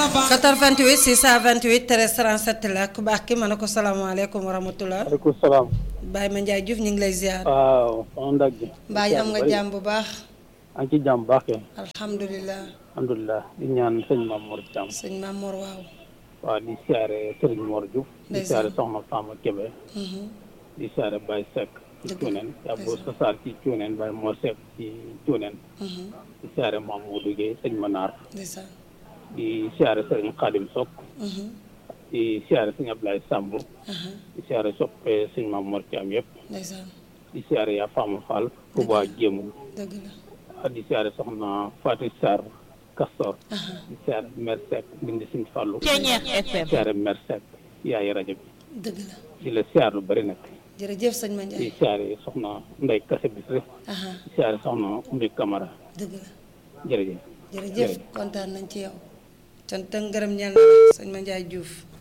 88 628 13 37 la ku baax ki ma ne ko salaamaaleykum wa rahmatulah. waaleykum salaam. Baye Ma Ndiaye Diouf ñu ngi lay ziar. waaw soxna Ndak ji. mbaa am nga jàmm bu baax. an ci jàmm baax kay. alhamdulilah. alhamdulilah di ñaan sëñ Mamour Thiam. sëñ Mamour waaw. waaw di siyaare Serigne Mor Diouf. di Ndeysaan. siyaare Soxna Fama Kébé. di siyaare Baye Seck. ci Dëgg la. Cuuneen Abou Sassar ci Cuuneen Baye Mor Seck ci Cuuneen. di siyaare Mamadou Gueye sëñ Manar. ndeysaan. di siyaare Serigne Khadim Sok. di siyaare sëñ Ablaye Samb. di siyaare soppe sëñ Mamour Thiam yëpp. ndeysaan. di siyaare yaa Fama Fall. Touba Jéemul. dëgg la. di siyaare soxna Fatou Sarr Castor di siyaare Mère Seck bindi Sëñ Fallu di siyaare Mère Seck yaay rajo bi dëgg la. di la siyaar lu bëri nag jërëjëf sëñ Ma di Ndiaye. siyaare soxna Ndey Kase Bisri aha di siyaare soxna Umbi Camara dëgg la. jërëjëf jërëjëf kontaan nañ ci yow. cant ak ngërëm ñeel na la sëñ Ma Ndiaye Diouf.